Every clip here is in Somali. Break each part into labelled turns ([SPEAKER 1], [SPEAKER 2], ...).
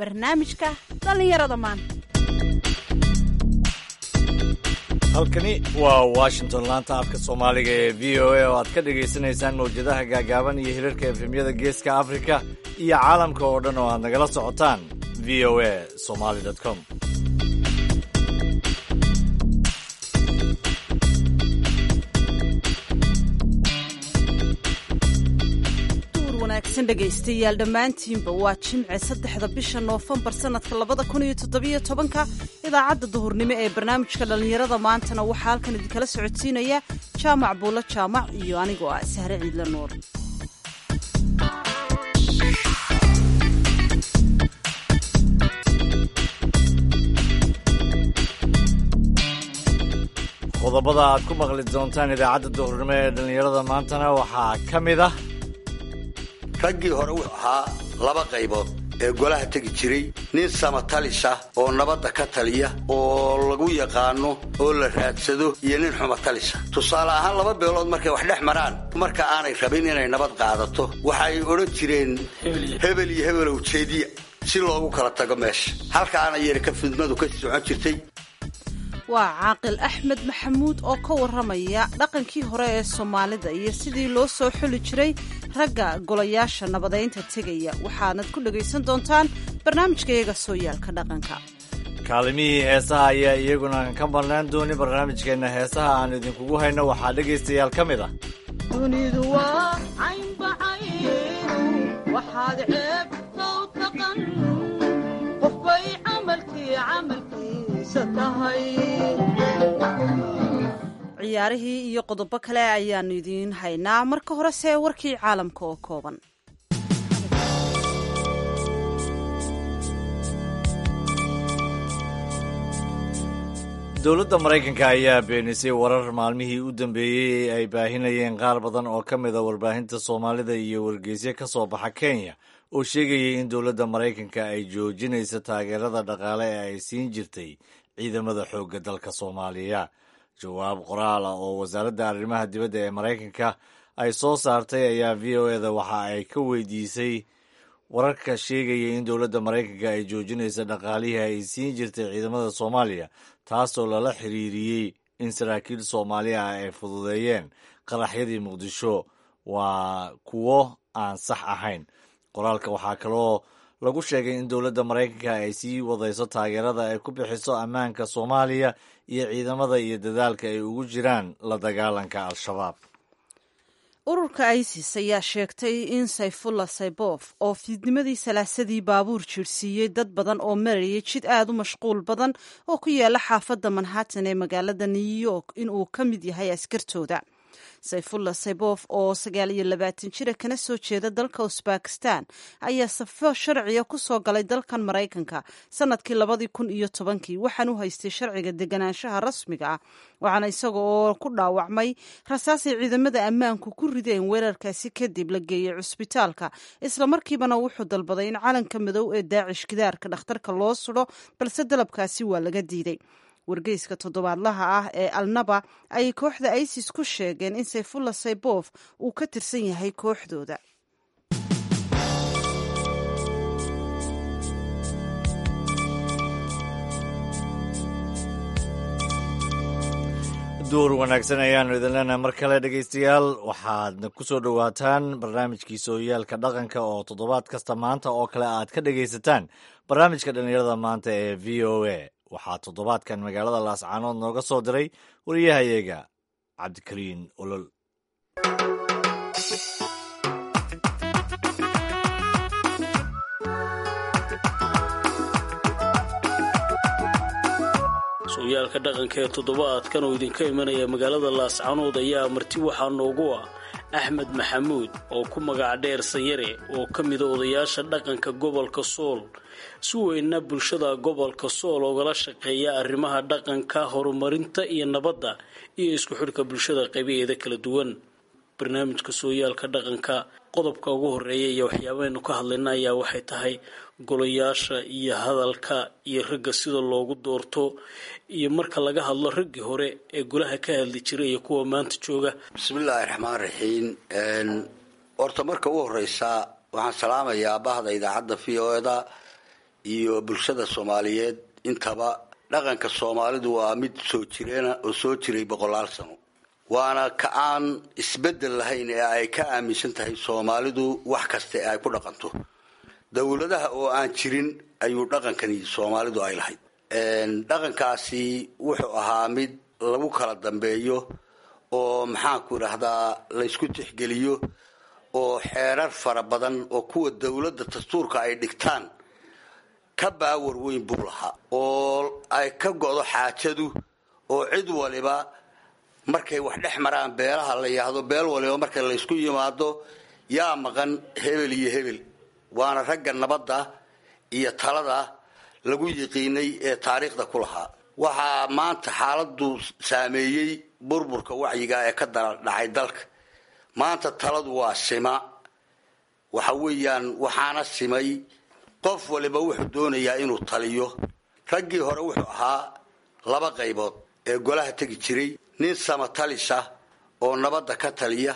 [SPEAKER 1] barnaamijka dhallinyarada maanta
[SPEAKER 2] halkani waa washington laanta afka soomaaliga ee v o a oo aad ka dhagaysanaysaan mawjadaha gaagaaban iyo hirarka efemyada geeska afrika iyo caalamka oo dhan oo aad nagala socotaan v o a somaly com
[SPEAKER 1] wanaagsan dhegaystayaal dhammaantiinba waa jimce saddexda bisha noofembar sannadka labada kun iyo toddobiyo tobanka idaacadda duhurnimo ee barnaamijka dhallinyarada maantana waxaa halkan idinkala socodsiinaya jaamac buulo jaamac iyo anigoo ah sahre ciidla nuur
[SPEAKER 2] qodobada aad ku maqli doontaan idaacadda duhurnimo ee dhallinyarada maantana waxaa ka mid ah
[SPEAKER 3] raggii hore wuxuu ahaa laba qaybood ee golaha tegi jiray nin samatalis ah oo nabadda ka taliya oo lagu yaqaano oo la raadsado iyo nin xumatalisa tusaale ahaan laba beelood markay wax dhex maraan marka aanay rabin inay nabad qaadato waxay odhan jireen hebel iyo hebelow jeediya si loogu kala tago meesha halkaana yari ka fidmadu ka socon jirtay
[SPEAKER 1] waa caaqil axmed maxamuud oo ka warramaya dhaqankii hore ee soomaalida iyo sidii loo soo xuli jiray ragga golayaasha nabadaynta tegaya waxaanad ku dhegaysan doontaan barnaamijkayaga sooyaalka dhaqanka
[SPEAKER 2] kaalimihii heesaha ayaa iyaguna ka marnaan dooni barnaamijkeenna heesaha aan idinkugu hayno waxaa dhegaystayaal ka mid ah
[SPEAKER 4] dunidu waa caynbacaynu waxaad ceebtow taqan qofbay camalkii camalkiisa tahay
[SPEAKER 1] ciyaarihii iyo qodobo kale ayaannu idiin haynaa marka horese warkii caalamka oo kooban
[SPEAKER 2] dowladda maraykanka ayaa beenisay warar maalmihii u dambeeyey ay baahinayeen qaar badan oo ka mid a warbaahinta soomaalida iyo wargeysyo ka soo baxa kenya oo sheegayay in dowladda maraykanka ay joojinayso taageerada dhaqaale ee ay siin jirtay ciidamada xoogga dalka soomaaliya jawaab qoraal ah oo wasaaradda arrimaha dibadda ee maraykanka ay soo saartay ayaa v o eda waxa ay ka weydiisay wararka sheegaya in dowladda maraykanka ay joojinayso dhaqaalihii ay siin jirtay ciidamada soomaaliya taasoo lala xiriiriyey in saraakiil soomaali ah ay fududeeyeen qaraxyadii muqdisho waa kuwo aan sax ahayn qoraalka waxaa kaloo lagu sheegay in dowladda maraykanka ay sii wadayso taageerada ay ku bixiso ammaanka soomaaliya iyo ciidamada iyo dadaalka ay ugu jiraan la dagaalanka al-shabaab
[SPEAKER 1] ururka isis ayaa sheegtay in sayfullah saybof oo fiidnimadii salaasadii baabuur jiirhsiiyey dad badan oo marayay jid aad u mashquul badan oo ku yaala xaafadda manhattan ee magaalada new york inuu ka mid yahay askartooda sayfullah saybof oo sagaal iyo labaatan jira kana soo jeeda dalka usbakistan ayaa safo sharciga ku soo galay dalkan maraykanka sanadkii labadii kun iyo tobankii waxaan u haystay sharciga deganaanshaha rasmiga ah waxaana isaga oo ku dhaawacmay rasaasay ciidamada ammaanku ku rideen weerarkaasi kadib la geeyey cusbitaalka islamarkiibana wuxuu dalbaday in calanka madow ee daacish gidaarka dhakhtarka loo sudho balse dalabkaasi waa laga diiday wargeyska toddobaadlaha ah ee alnaba ayay kooxda isis ku sheegeen in sayfullah saybof uu ka tirsan yahay kooxdooda
[SPEAKER 2] duur wanaagsan ayaanu idin leenahay mar kale dhegaystayaal waxaadna ku soo dhowaataan barnaamijkii sooyaalka dhaqanka oo toddobaad kasta maanta oo kale aad ka dhegaysataan barnaamijka dhallinyarada maanta ee v o a waxaa toddobaadkan magaalada laascaanood nooga soo diray wariyahayaga cabdikariin olol
[SPEAKER 5] sooyaalka dhaqanka ee toddobaadkan oo idinka imanaya magaalada laascaanood ayaa marti waxaa noogu ah axmed maxamuud oo ku magac dheer sanyare oo ka mida odayaasha dhaqanka gobolka sool si weynna bulshada gobolka sool oogala shaqeeya arrimaha dhaqanka horumarinta iyo nabadda iyo isku xidhka bulshada qaybaheeda kala duwan barnaamijka sooyaalka dhaqanka qodobka ugu horeeya iyo waxyaabaaynu ka hadlayna ayaa waxay tahay golayaasha iyo hadalka iyo ragga sida loogu doorto iyo marka laga hadlo raggii hore ee golaha ka hadli jiray iyo kuwa maanta jooga
[SPEAKER 3] bismillaahi raxmaan raxiim horta marka u horeysa waxaan salaamayaa bahda idaacadda v o eda iyo bulshada soomaaliyeed intaba dhaqanka soomaalidu waa mid soo jireena oo soo jiray boqolaal sano waana ka aan isbeddel lahayn ee ay ka aaminsan tahay soomaalidu wax kasta ee ay ku dhaqanto dowladaha oo aan jirin ayuu dhaqankani soomaalidu ay lahayd dhaqankaasi wuxuu ahaa mid lagu kala dambeeyo oo maxaanku idhaahdaa laysku tixgeliyo oo xeerar fara badan oo kuwa dowladda dastuurka ay dhigtaan ka baawar weyn buu lahaa oo ay ka go'do xaajadu oo cid waliba markay wax dhex maraan beelaha la yidhaahdo beel waliba marka laysku yimaado yaa maqan hebel iyo hebel waana ragga nabadda iyo talada lagu yiqiinay ee taariikhda ku lahaa waxaa maanta xaaladu saameeyey burburka wacyiga ee ka dhacay dalka maanta taladu waa sima waxa weeyaan waxaana simay qof waliba wuxuu doonayaa inuu taliyo raggii hore wuxuu ahaa laba qaybood ee golaha tegi jiray nin samatalisa oo nabadda ka taliya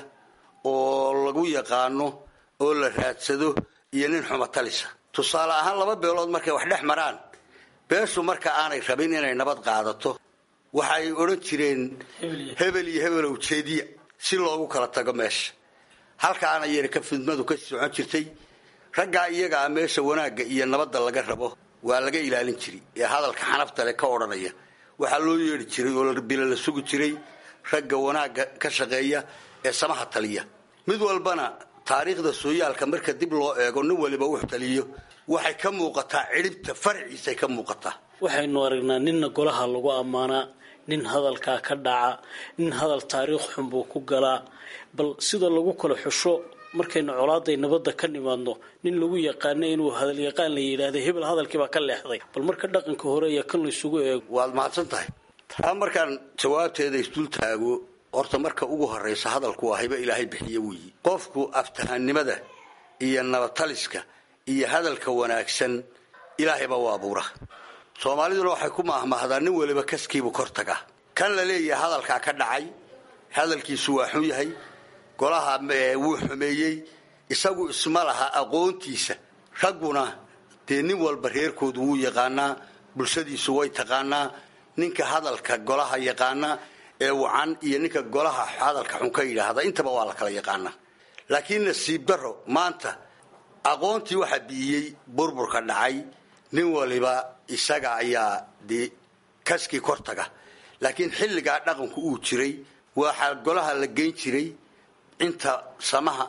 [SPEAKER 3] oo lagu yaqaano oo la raadsado iyo nin xumatalisa tusaale ahaan laba beelood markay wax dhex maraan beeshu marka aanay rabin inay nabad qaadato waxay odhan jireen hebel iyo hebelow jeediya si loogu kala tago meesha halkaana yar ka fidmadu ka socon jirtay raggaa iyagaa meesha wanaagga iyo nabadda laga rabo waa laga ilaalin jiray ee hadalka xanafta leh ka odhanaya waxaa loo yeedhi jiray oo bila la sugi jiray ragga wanaagga ka shaqeeya ee samaha taliya mid walbana taariikhda sooyaalka marka dib loo eego nin waliba wux taliyo waxay ka muuqataa cidhibta farciisay ka muuqataa
[SPEAKER 5] waxaynu aragnaa ninna golaha lagu ammaanaa nin hadalkaa ka dhaca nin hadal taariikh xun buu ku galaa bal sida lagu kala xusho markaynu colaaday nabadda ka nimaadno nin lagu yaqaana inuu hadal yaqaan la yidhaahda hebel hadalkiibaa ka leexday bal marka dhaqanka hore iyo kan laysugu eego
[SPEAKER 3] waad mahadsan tahay taa markaan jawaabteeda isdul taago horta marka ugu horraysa hadalku waa hayba ilaahay bixiye weeyi qofku aftahanimada iyo nabataliska iyo hadalka wanaagsan ilaahayba waa abuura soomaaliduna waxay ku maahmaahdaa nin waliba kaskiibu kor tagaa kan la leeyahay hadalkaa ka dhacay hadalkiisu waa xun yahay golaha wuu xumeeyey isagu isma laha aqoontiisa ragguna dee nin walba reerkoodu wuu yaqaanaa bulshadiisu way taqaanaa ninka hadalka golaha yaqaana ee wacan iyo ninka golaha hadalka xun ka yidhaahda intaba waa la kala yaqaanaa laakiin nasiib daro maanta aqoontii waxaa bi'iyey burburka dhacay nin waliba isaga ayaa dee kaskii kor taga laakiin xilligaa dhaqanku uu jiray waxaa golaha la geyn jiray inta samaha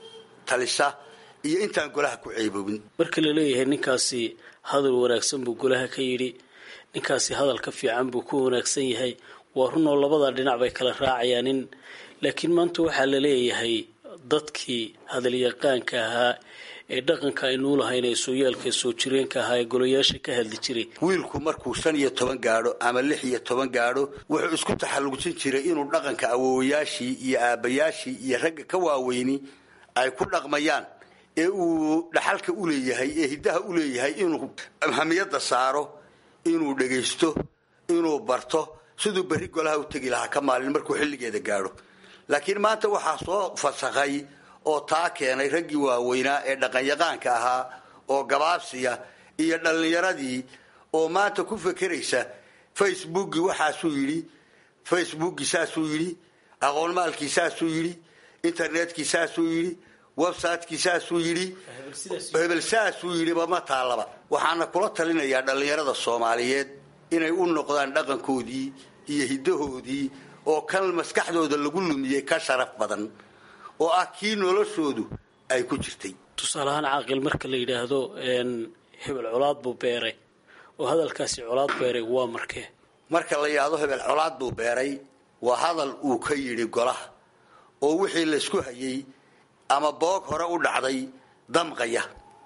[SPEAKER 3] talisa iyo intaan golaha ku ceeboobin
[SPEAKER 5] marka la leeyahay ninkaasi hadal wanaagsan buu golaha ka yidhi ninkaasi hadalka fiican buu ku wanaagsan yahay waa runoo labada dhinac bay kala raacayaan in laakiin maanta waxaa la leeyahay dadkii hadalyaqaanka ahaa ee dhaqanka aynuu lahayn ee sooyaalka soo jireenka ahaa ee golayaasha ka hadli jiray
[SPEAKER 3] wiilku markuu shan iyo toban gaadho ama lix iyo toban gaadho wuxuu isku taxallujin jiray inuu dhaqanka awowayaashii iyo aabbayaashii iyo ragga ka waaweyni ay ku dhaqmayaan ee uu dhaxalka u leeyahay ee hiddaha u leeyahay inuu hamiyadda saaro inuu dhegaysto inuu barto siduu berri golaha u tegi lahaa ka maalin markuu xilligeeda gaadho laakiin maanta waxaa soo fasakhay oo taa keenay raggii waaweynaa ee dhaqanyaqaanka ahaa oo gabaabsiya iyo dhallinyaradii oo maanta ku fekeraysa facebookii waxaasuu yidhi facebookii saasuu yidhi aqoonmaalkii saasuu yidhi internetkii saasuu yidhi websiteki saasuu yidhi hebel saasuu yidhiba ma taalaba waxaana kula talinayaa dhallinyarada soomaaliyeed inay u noqdaan dhaqankoodii iyo hiddahoodii oo kan maskaxdooda lagu lumiyey ka sharaf badan oo ah kii noloshoodu ay ku jirtay
[SPEAKER 5] tusaale ahaan caaqil marka la yidhaahdo hebel colaad buu beeray oo hadalkaasi colaad beeray waa markee
[SPEAKER 3] marka la yidhaahdo hebel colaad buu beeray waa hadal uu ka yidhi golaha oo wixii laysku hayay ama boog hore u dhacday damqaya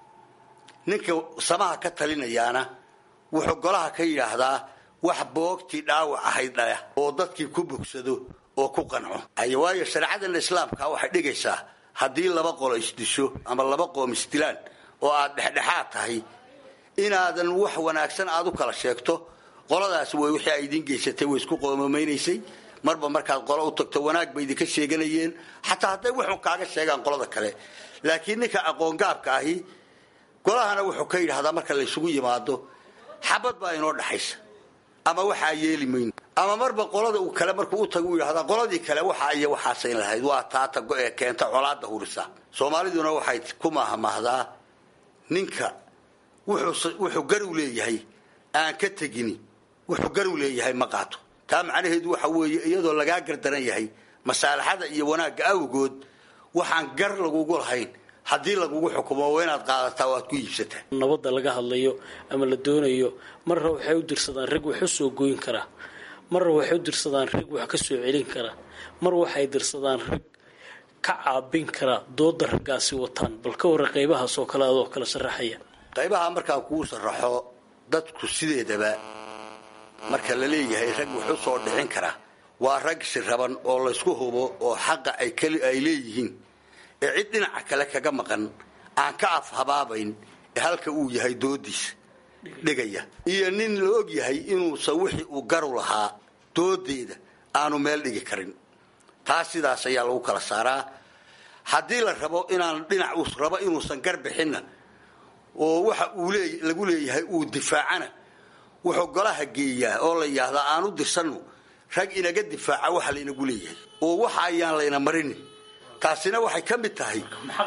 [SPEAKER 3] ninka samaha ka talinayaana wuxuu golaha ka yidhaahdaa wax boogtii dhaawac ahayd dhaya oo dadkii ku bogsado oo ku qanco waayo shareecadan islaamka waxay dhigaysaa haddii laba qolo isdisho ama laba qoom isdilaan oo aad dhexdhexaad tahay inaadan wax wanaagsan aad u kala sheegto qoladaas way wixii ay idiin geysatay way isku qoomameynaysay marba markaad qolo u tagto wanaag bay idinka sheeganayeen xataa hadday wuxun kaaga sheegaan qolada kale laakiin ninka aqoongaabka ahi golahana wuxuu ka yidhahdaa marka laysugu yimaado xabad baa inoo dhaxaysa ama waxaa yeeli mayno ama marba qolada uu kale markuu u tago u yidhahdaa qoladii kale waxaa iyo waxaasayn lahayd waa taata ee keenta colaada hurisa soomaaliduna waxay ku maahmaahdaa ninka wuxuu garu leeyahay aan ka tegini wuxuu garu leeyahay ma qaato taa macnaheedu waxa weeye iyadoo lagaa gardaran yahay masaalaxada iyo wanaagga awgood waxaan gar lagugu lahayn haddii lagugu xukumo waa inaad qaadataa o aad ku iibsataa
[SPEAKER 5] nabadda laga hadlayo ama la doonayo marra waxay u dirsadaan rag wax u soo goyn karaa marra waxay u dirsadaan rag wax ka soo celin kara mar waxay dirsadaan rag ka caabin kara dooda raggaasi wataan bal ka warra qaybahaasoo kale adoo kala sharaxaya
[SPEAKER 3] qaybaha markaan kuu sharaxo dadku sideedaba marka la leeyahay rag wax u soo dhicin kara waa rag siraban oo laysku hubo oo xaqa ay leeyihiin ee cid dhinaca kale kaga maqan aan ka afhabaabayn ee halka uu yahay doodiisa dhigaya iyo nin la og yahay inuusan wixii uu garu lahaa doodeeda aanu meel dhigi karin taas sidaas ayaa lagu kala saaraa haddii la rabo inaan dhinac uu rabo inuusan gar bixinna oo waxa uu lagu leeyahay uu difaacana wuxuu golaha geeyaa oo la yidhaahdaa aan u dirsanno rag inaga difaaca waxa laynagu leeyahay oo waxa ayaan layna marin taasina waxay ka mid tahay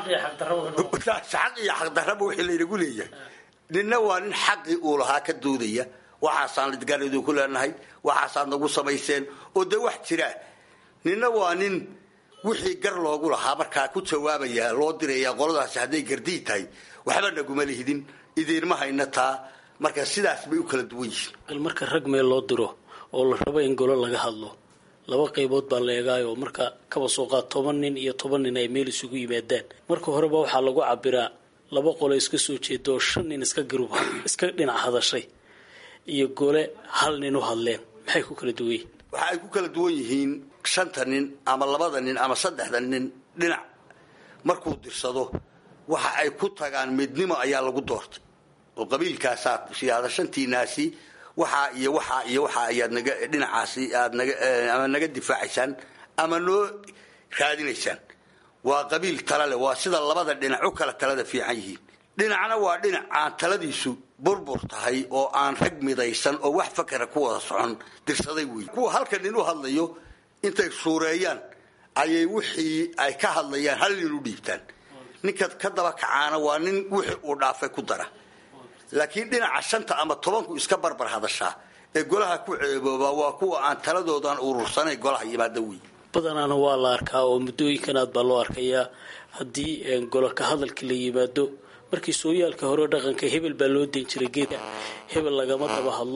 [SPEAKER 3] xaq iyo xaqdarraba wixii laynagu leeyahay ninna waa nin xaqii uu lahaa ka doodaya waxaasaan lidgar idinku leenahay waxaasaad nagu samayseen oo dee wax jiraa ninna waa nin wixii gar loogu lahaa markaa ku jawaabaya loo diraya qoladaasi hadday gardii tahay waxba naguma lihidin idiinma hayna taa marka sidaas bay u kala duwan yihiin
[SPEAKER 5] marka rag meel loo diro oo la rabo in golo laga hadlo laba qaybood baa la eegaayoo marka kaba soo qaad toban nin iyo toban nin ay meel isugu yimaadaan marka horeba waxaa lagu cabiraa laba qolo iska soo jeeda oo shan nin iska garub iska dhinac hadashay iyo gole hal nin u hadleen maxay ku kala duwan yihiin
[SPEAKER 3] waxa ay ku kala duwan yihiin shanta nin ama labada nin ama saddexda nin dhinac markuu dirsado waxa ay ku tagaan midnimo ayaa lagu doortay oo qabiilkaasaad siyaada shantiinaasi waxaa iyo waxaa iyo waxaa ayaad naga dhinacaasi aad naga ama naga difaacaysaan ama noo raadinaysaan waa qabiil tala leh waa sida labada dhinac u kala talada fiican yihiin dhinacna waa dhinac aan taladiisu burbur tahay oo aan rag midaysan oo wax fakera ku wada socon dirsaday wey kuwa halka nin u hadlayo intay suureeyaan ayay wixii ay ka hadlayaan hal nin u dhiibtaan ninka ka daba kacaana waa nin wixii uu dhaafay ku dara laakiin dhinaca shanta ama tobanku iska barbar hadashaa ee golaha ku ceebooba waa kuwa aan taladoodan urursanayn golaha yimaada wey
[SPEAKER 5] badanaana waa la arkaa oo muddooyinkan aad baa loo arkayaa haddii golo ka hadalka la yimaado markii sooyaalka hore dhaqanka hebel baa loo dayn jiray geedka hebel lagama daba hadlo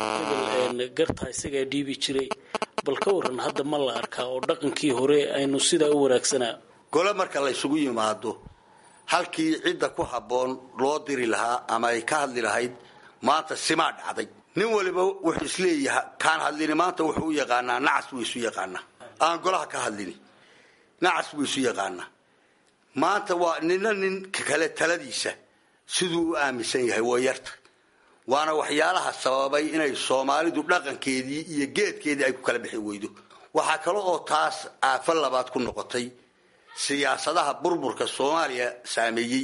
[SPEAKER 5] hebel gartaa isagaa dhiibi jiray bal ka waran hadda ma la arkaa oo dhaqankii hore aynu sidaa u wanaagsanaa
[SPEAKER 3] gole marka la ysugu yimaado halkii cidda ku habboon loo diri lahaa ama ay ka hadli lahayd maanta simaa dhacday nin waliba wuxuu isleeyaha kaan hadlini maanta wuxuu u yaqaanaa nacas buu isu yaqaanaa aan golaha ka hadlini nacas buu isu yaqaanaa maanta waa nina ninka kale taladiisa siduu u aaminsan yahay waa yarta waana waxyaalaha sababay inay soomaalidu dhaqankeedii iyo geedkeedii ay ku kala bixi weydo waxaa kale oo taas aafo labaad ku noqotay siyaasadaha burburka soomaaliya saameeyey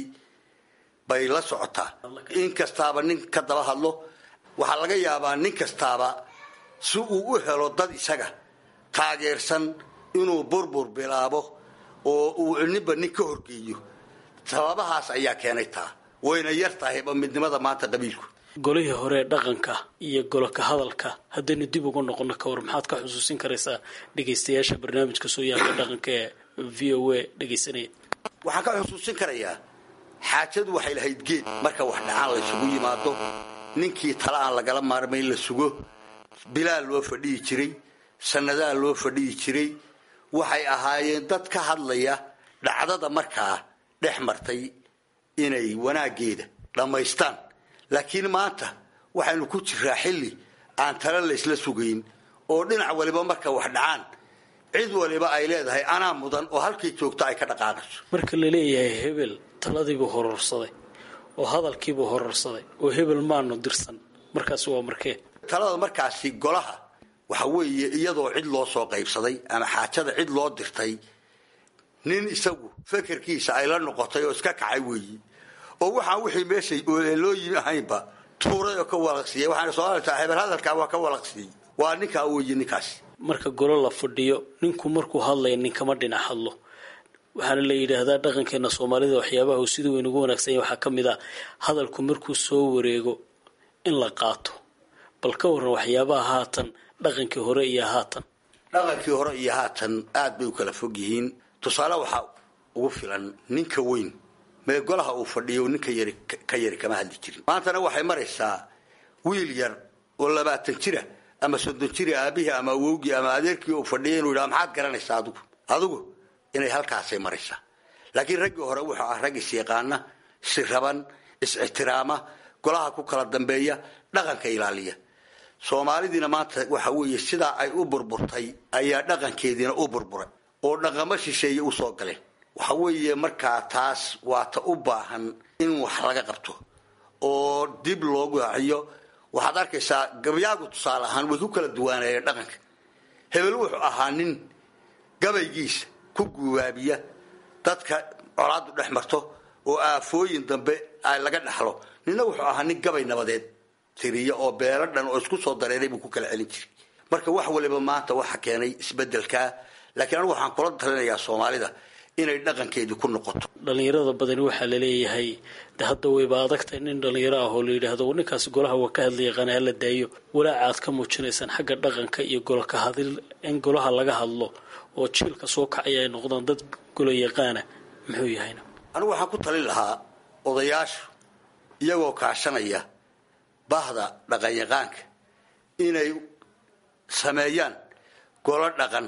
[SPEAKER 3] bay la socotaa in kastaaba nin ka daba hadlo waxaa laga yaabaa nin kastaaba si uu u helo dad isaga taageersan inuu burbur bilaabo oo uu ninba nin ka horgeeyo sababahaas ayaa keenay taa wayna yar tahayba midnimada maanta qabiilku
[SPEAKER 5] golihii hore dhaqanka iyo golo ka hadalka haddaynu dib ugu noqono ka war maxaad ka xusuusin karaysaa dhegaystayaasha barnaamijka sooyaalka dhaqanka ee v o a dhegaysanaya
[SPEAKER 3] waxaan ka xusuusin karayaa xaajadu waxay lahayd geed marka wax dhacaan la ysugu yimaado ninkii tala aan lagala maarmayn la sugo bilaa loo fadhiyi jiray sannadaa loo fadhiyi jiray waxay ahaayeen dad ka hadlaya dhacdada markaa dhex martay inay wanaaggeeda dhammaystaan laakiin maanta waxaynu ku jiraa xilli aan tala laysla sugayn oo dhinac waliba marka wax dhacaan cid waliba ay leedahay anaa mudan oo halkii joogta ay ka dhaqaaqayso
[SPEAKER 5] marka la leeyahay hebel taladiibuu hororsaday oo hadalkiibuu hororsaday oo hebel maanu dirsan markaasi waa markee
[SPEAKER 3] talada markaasi golaha waxa weeye iyadoo cid loo soo qaybsaday ama xaajada cid loo dirtay nin isagu fekerkiisa ay la noqotay oo iska kacay weeyi oo waxaan wixii meeshay loo yimi ahaynba tuuray oo ka walaqsiiyey waxaana soomaalita hebel hadalkaa waa ka walaqsiiyey waa ninkaa weeye ninkaasi
[SPEAKER 5] marka golo la fadhiyo ninku markuu hadlaya ninkama dhinac hadlo waxaana la yidhaahdaa dhaqankeena soomaalida waxyaabaha uu sida weyn ugu wanaagsanya waxaa ka mid ah hadalku markuu soo wareego in la qaato bal ka warran waxyaabaha haatan dhaqankii hore iyo haatan
[SPEAKER 3] dhaqankii hore iyo haatan aad bay u kala fog yihiin tusaale waxaa ugu filan ninka weyn mee golaha uu fadhiyo ninka yari ka yari kama hadli jirin maantana waxay maraysaa wiil yar oo labaatan jira ama soddon jira aabihii ama awowgii ama adeerkii uu fadhiya inuu yidhaha maxaad garanaysaa adigu adigu inay halkaasay maraysaa laakiin raggii hore wuxuu ah rag is-yaqaana siraban is-ixtiraama golaha ku kala dambeeya dhaqanka ilaaliya soomaalidiina maanta waxa weeye sidaa ay u burburtay ayaa dhaqankeediina u burburay oo dhaqamo shisheeye usoo galeen waxa weeye markaa taas waata u baahan in wax laga qabto oo dib loogu haxiyo waxaad arkaysaa gabyaagu tusaale ahaan way ku kala duwaanayeen dhaqanka hebel wuxuu ahaa nin gabaygiisa ku guwaabiya dadka colaadu dhex marto oo aafooyin dambe ay laga dhaxlo nina wuxuu ahaa nin gabay nabadeed tiriya oo beelo dhan oo isku soo dareeray buu ku kala celin jiray marka wax waliba maanta waxa keenay isbedelkaa laakiin anigu waxaan kula talinayaa soomaalida inay dhaqankeedii ku noqoto
[SPEAKER 5] dhalinyarada badani waxaa laleeyahay de hadda wayba adagtahay nin dhalinyaro ah oo la yidhaahdo ninkaasi golaha waa ka hadla yaqaana hala daayo walaaca aad ka muujinaysaan xagga dhaqanka iyo golka hadil in golaha laga hadlo oo jiilka soo kacaya ay noqdaan dad golo yaqaana muxuu yahayna
[SPEAKER 3] anigu waxaan ku talin lahaa odayaashu iyagoo kaashanaya bahda dhaqanyaqaanka inay sameeyaan golo dhaqan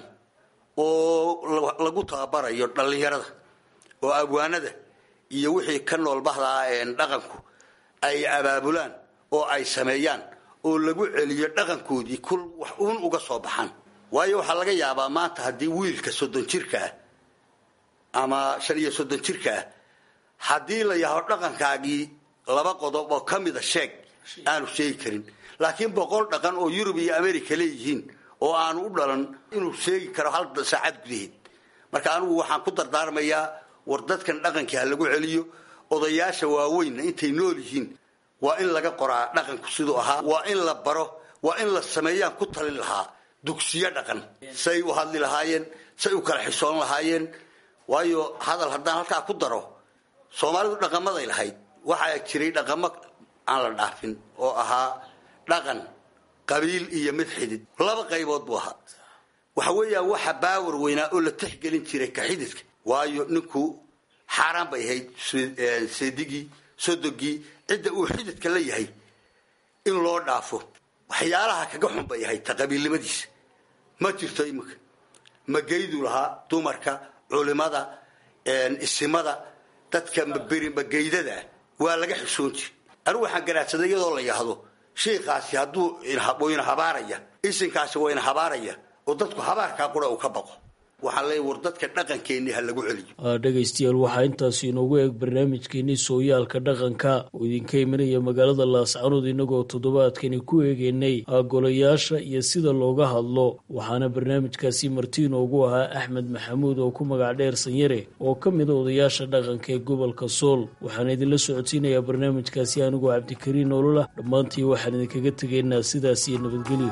[SPEAKER 3] oo lagu tababarayo dhallinyarada oo abwaanada iyo wixii ka nool bahdaa dhaqanku ay abaabulaan oo ay sameeyaan oo lagu celiyo dhaqankoodii kul wax uun uga soo baxaan waayo waxaa laga yaabaa maanta haddii wiilka soddon jirka ah ama shan iyo soddon jirka ah haddii la yaho dhaqankaagii laba qodob oo ka mida sheeg aanu sheegi karin laakiin boqol dhaqan oo yurub iyo america leeyihiin oo aanu u dhalan inuu sheegi karo hal saacad gudaheed marka anigu waxaan ku dardaarmayaa war dadkan dhaqankii ha lagu celiyo odayaasha waaweynna intay nool yihiin waa in laga qoraa dhaqanku siduu ahaa waa in la baro waa in la sameeyaan ku talin lahaa dugsiyo dhaqan say u hadli lahaayeen say u kala xisoon lahaayeen waayo hadal haddaan halkaa ku daro soomaalidu dhaqamaday lahayd waxaa jiray dhaqamo aan la dhaafin oo ahaa dhaqan qabiil iyo mid xidid laba qaybood buu ahaa waxa weeyaan waxa baawar weynaa oo la tixgelin jiray ka xididka waayo ninku xaaraan bay ahayd seedigii sodogii cidda uu xididka la yahay in loo dhaafo waxyaalaha kaga xun bay ahayd ta qabiilnimadiisa ma jirto iminka magaydu lahaa dumarka culimada isimada dadka maberi magaydada waa laga xishoon jiri anigu waxaan garaadsaday iyadoo la yahdo shiikaasi hadduu wayna habaaraya isinkaasi wayna habaaraya oo dadku habaarkaa qura uu ka baqo waxaan leeya war dadka dhaqankeenii ha lagu celiyo
[SPEAKER 5] dhegaystayaal waxaa intaasi inoogu eeg barnaamijkeenii sooyaalka dhaqanka oo idinka imanaya magaalada laascanood inagoo toddobaadkani ku eegeynay golayaasha iyo sida looga hadlo waxaana barnaamijkaasi marti inoogu ahaa axmed maxamuud oo ku magac dheer sanyare oo ka mida odayaasha dhaqanka ee gobolka sool waxaana idinla socodsiinayaa barnaamijkaasi anigoo cabdikariin ololah dhammaantii waxaan idinkaga tegaynaa sidaas iyo nabadgelyo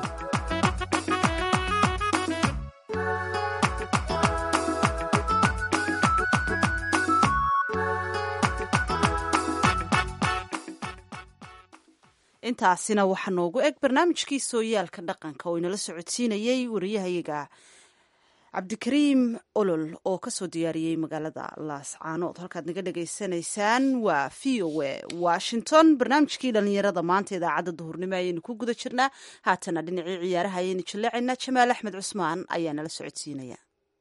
[SPEAKER 1] intaasina waxaa noogu eg barnaamijkii sooyaalka dhaqanka oo inala socodsiinayey wariyahayaga cabdikariim olol oo kasoo diyaariyey magaalada laascaanood halkaad naga dhagaysanaysaan waa v o a washington barnaamijkii dhalinyarada maanta idaacadda duhurnimo ayaynu ku guda jirnaa haatana dhinacii ciyaaraha ayaynu jaleecaynaa jamaal axmed cusmaan ayaa nala socodsiinaya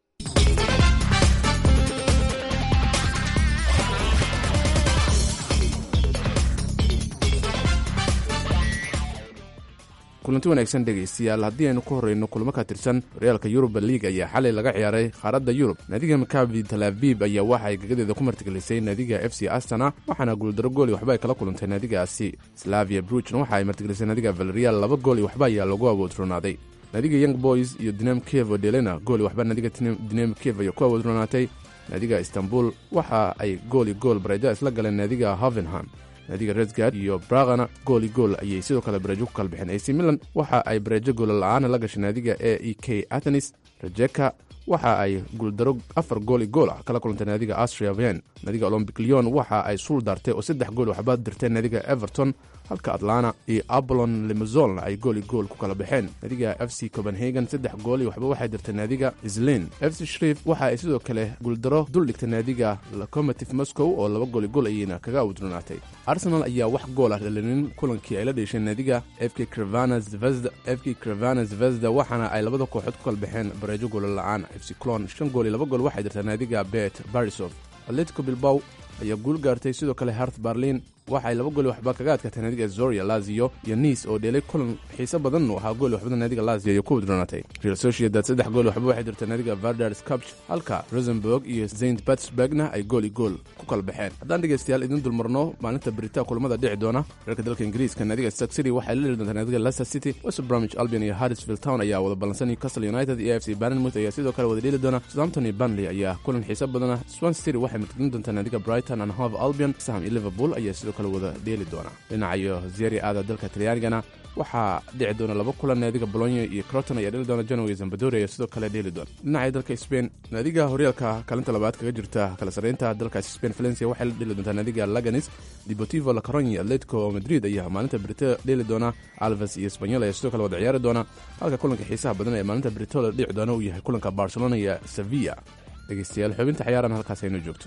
[SPEAKER 6] kulanti wanaagsan dhegaystayaal haddii aynu ku horreyno kulmo ka tirsan horyaalka yuruba liig ayaa xalay laga ciyaaray qaaradda yurub naadiga makabi talaabib ayaa waxa ay gagadeeda ku martigelisay naadiga f c astana waxaana guuldaro gool iyo waxba ay kala kulantay naadigaasi slavia bruchna waxa ay martigelisay naadiga valerial laba gool iyo waxba ayaa lagu awoodronaaday naadiga young boys iyo dinam kevo delena gool iyo waxba naadiga dinam kev ayaa ku awoodronaatay naadiga istanbul waxa ay gooli gool bareejo isla galeen naadiga hovenham naadiga resgard iyo bragana gooli gool ayay sidoo kale bareejo ku kala bixeen ac milan waxa ay bareejo goola la-aana la gashay naadiga e e k athenis rajeka waxa ay guuldaro afar gooli gool ah kala kulantay naadiga astria ven naadiga olombic leon waxa ay suul daartay oo saddex gool waxba dirteen naadiga everton halka atlana iyo abolon limazolna ay gooli gool ku kala baxeen naadiga f c copenhagen saddex gool iyo waxba waxay dirtay naadiga islin f c shrif waxa ay sidoo kale guuldaro dul dhigtay naadiga locomotive moscow oo laba gooli gool ayayna kaga awdurnaatay arsenal ayaa wax gool ah dhalinin kulankii ay la dheesheen naadiga f k crevana zvezda f k crevana zvezda waxaana ay labada kooxood ku kala baxeen bareejo goola la-aan f c clon shan gool iyo laba gool waxay dirtay naadiga bet barisov atletico bilbaw ayaa guul gaartay sidoo kale hart barlin waxay laba gooli waxba kaga adkaatay naadiga zoria lazio iyo niis oo dheelay kulan xiise badan u ahaa gooli waxbada naadiga lazio iyo ku udronaatay real sociedad saddex gooli waxba waxay dirtay naadiga vardar scapch halka rosenburg iyo saint petersburgna ay gooli gool ku kala baxeen haddaan dhegeystayaal idin dulmarno maalinta beritaa kulamada dhici doona reerka dalka ingiriiska naadiga stark city waxay la dheli doontaa naadiga leicester city west bromwich albion iyo harrisville town ayaa wada ballansan newcastle united iyo f c barnmouth ayaa sidoo kale wada dheeli doona southampton iyo burnley ayaa kulan xiise badana swansea city waxay martigin doontaa naadiga brighton and hove albion sam iyo liverpool ayaa sidoo kale wada dheeli doona dhinacayo zeri aada dalka talyaanigana waxaa dhici doona laba kulan naadiga bolonyo iyo croton ayaa dheli doona genoa iyo zambadori ayaa sidoo kale dheeli doona dhinaca dalka spain naadiga horyaalka kaalinta labaad kaga jirta kala sarreynta dalkaasi spain valencia waxay la dheli doontaa naadiga laganis deportivo la coronyi atletico madrid ayaa maalinta brito dheeli doona alves iyo spanyol ayaa sidoo kale wada ciyaari doona halka kulanka xiisaha badan ee maalinta brito la dhici doona uu yahay kulanka barcelona iyo sevilla dhegeystayaal xubinta ciyaarana halkaas aynoo joogto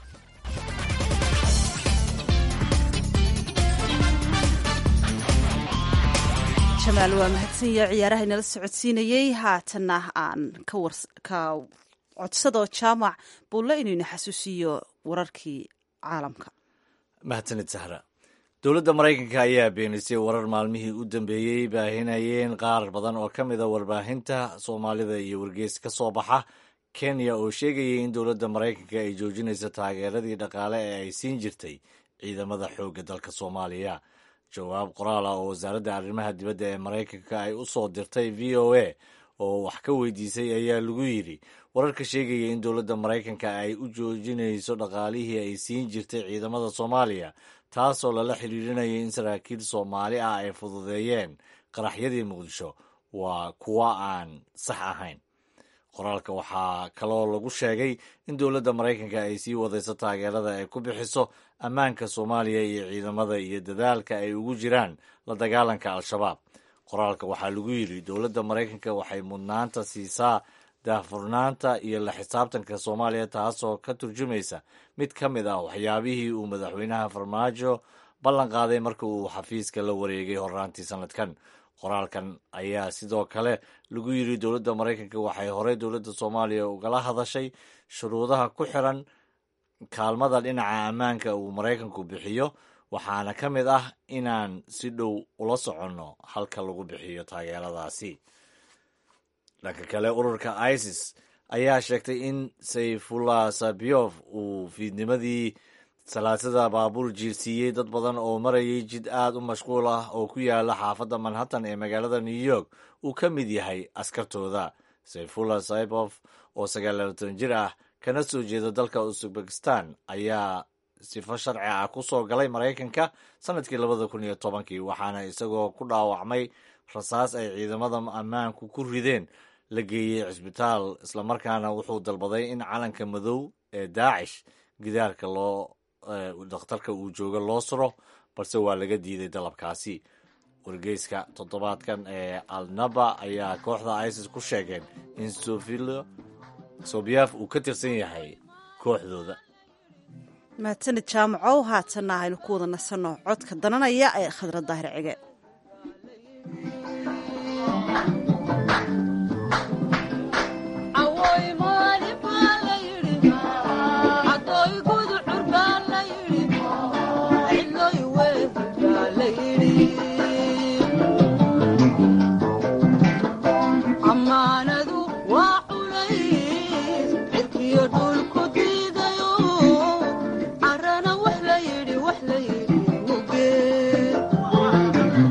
[SPEAKER 1] jamaal waa mahadsanya ciyaaraha inala socodsiinayey haatanna aan ka codsadoo jaamac buulle inaynu xasuusiiyo wararkii caalamka
[SPEAKER 2] mahadsanid sahra dowladda maraykanka ayaa beenisay warar maalmihii u dambeeyey baahinayeen qaar badan oo ka mida warbaahinta soomaalida iyo wargeys ka soo baxa kenya oo sheegayay in dowladda maraykanka ay joojinayso taageeradii dhaqaale ee ay siin jirtay ciidamada xoogga dalka soomaaliya jawaab qoraal ah oo wasaaradda arrimaha dibadda ee maraykanka ay u soo dirtay v o a oo wax ka weydiisay ayaa lagu yidhi wararka sheegaya in dowladda maraykanka ay u joojinayso dhaqaalihii ay siin jirtay ciidamada soomaaliya taasoo lala xidhiirinaya in saraakiil soomaali ah ay fududeeyeen qaraxyadii muqdisho waa kuwa aan sax ahayn qoraalka waxaa kaloo lagu sheegay in dowladda maraykanka ay sii wadayso taageerada ay ku bixiso ammaanka soomaaliya iyo ciidamada iyo dadaalka ay ugu jiraan la dagaalanka al-shabaab qoraalka waxaa lagu yidhi dowladda maraykanka waxay mudnaanta siisaa daahfurnaanta iyo la xisaabtanka soomaaliya taasoo ka turjumaysa mid ka mid ah waxyaabihii uu madaxweynaha farmaajo ballan qaaday marka uu xafiiska la wareegay horraantii sanadkan qoraalkan ayaa sidoo kale lagu yidhi dowladda maraykanka waxay horey dowladda soomaaliya ugala hadashay shuruudaha ku xiran kaalmada dhinaca ammaanka uu maraykanku bixiyo waxaana ka mid ah inaan si dhow ula soconno halka lagu bixiyo taageeradaasi dhanka kale ururka isis ayaa sheegtay in sayfullah sabiyof uu fiidnimadii salaasada baabuur jiirsiiyey dad badan oo marayay jid aad u mashquul ah oo ku yaala xaafadda manhattan ee magaalada new york uu ka mid yahay askartooda sayfullah saibof oo sagaalatan jir ah kana soo jeeda dalka uzbekistan ayaa sifo sharci ah ku soo galay maraykanka sanadkii labada kun iyo tobankii waxaana isagoo ku dhaawacmay rasaas ay ciidamada ammaanku ku rideen la geeyey cisbitaal islamarkaana wuxuu dalbaday in calanka madow ee daacish gidaarka loo dakhtarka uu jooga loo suro balse waa laga diiday dalabkaasi wargeyska toddobaadkan ee alnaba ayaa kooxda isis ku sheegeen in sobiyaaf uu ka tirsan yahay kooxdooda
[SPEAKER 1] mahadsanid jaamacow haatanna aynu ku wada nasanno codka dananaya ee khadra daahir cige
[SPEAKER 4] Carana wax la yidhi wax la yidhi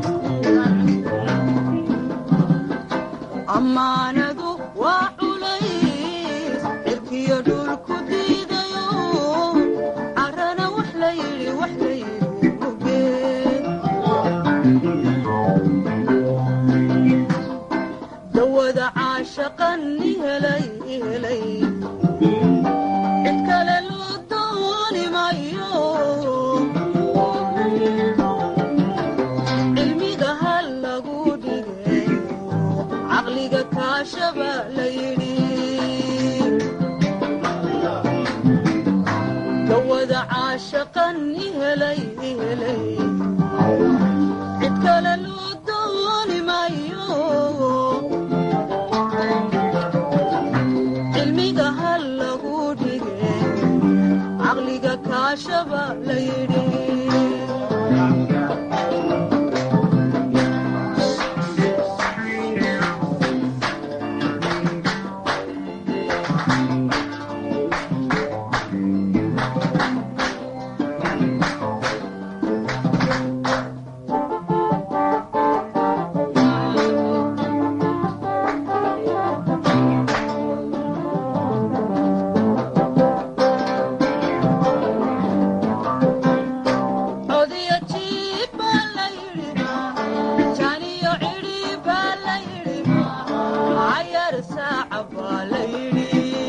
[SPEAKER 4] helay cid kale loo dooni mayo cilmiga ha lagu dhigay caqliga kaashaba la yidhi dawada caashaqan ihelay ihelay cid kale loo dooni mayo cilmiga ha lagu dhigay caqliga kaashaba la yidhi codiyo jiib baa la yidhi janiyo cidhi baa la yidhi cayar saaca baa la yidhi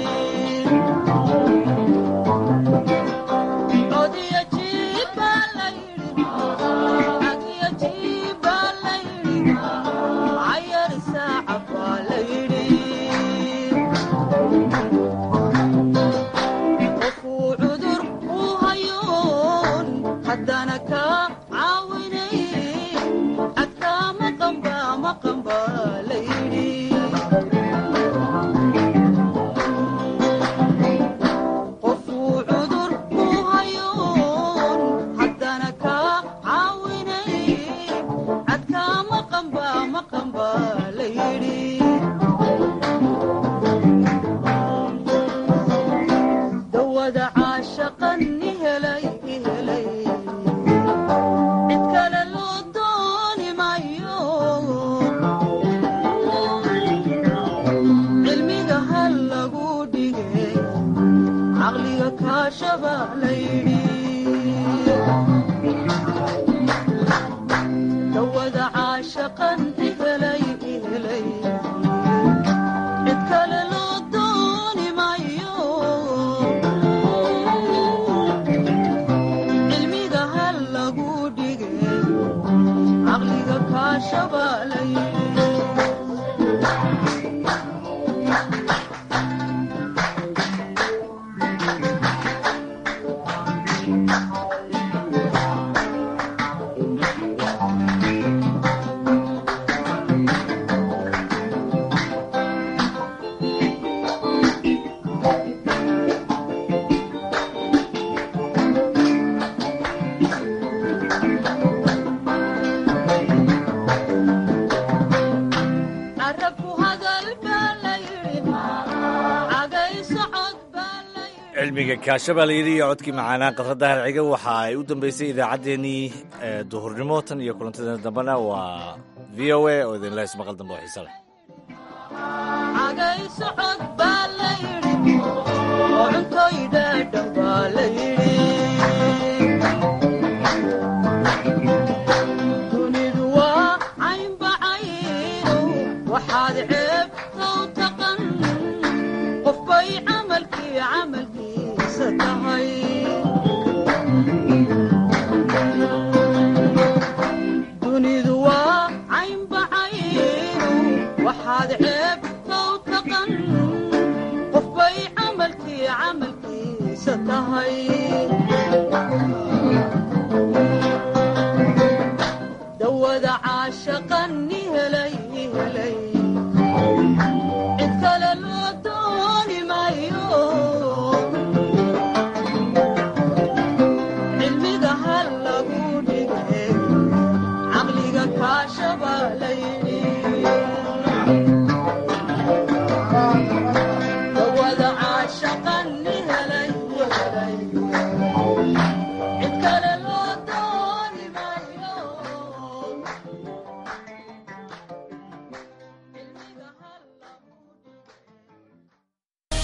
[SPEAKER 4] codiyo jiib baa la yidhi codiyo jiib baa la yidhi cayar saaca baa la yidhi qofuu cudur u hayoon haddana kaa caawinay cadkaa maqanba maqanba la yidhi qofuu cudur u hayoon haddana kaa caawinay cadkaa maqanba maqanba la yidhi dawada caashaqan ihelay ihelay cid kale loo dooni mayo cilmiga ha lagu dhigay caqliga kaashaba la yidhi dawada caashaqan ihelay ihelay cid kale loo dooni mayo cilmiga ha lagu dhigay caqliga kaashaba la yidhi carabku hadal baa la yidhi cagay socod baa la yidhi
[SPEAKER 2] cilmiga kaasha baa la yidhi iyo codkii macaanaa qadrada harciga waxa ay u dambeysay idaacaddeenii ee duhurnimo tan iyo kulantadeena dambena waa v o a oo idinla ismaqal dambe oo xiise leh
[SPEAKER 4] cagay socod baa la yidhi oo cuntoy dhaadhan baa la yidhi dunidu waa caynbacaynu waxaad ceebtow taqan qofbay camalkii camalkiisa tahay dunidu waa caynbacaynu waxaad ceebtow taqan qofbay camalkii camalkiisa tahay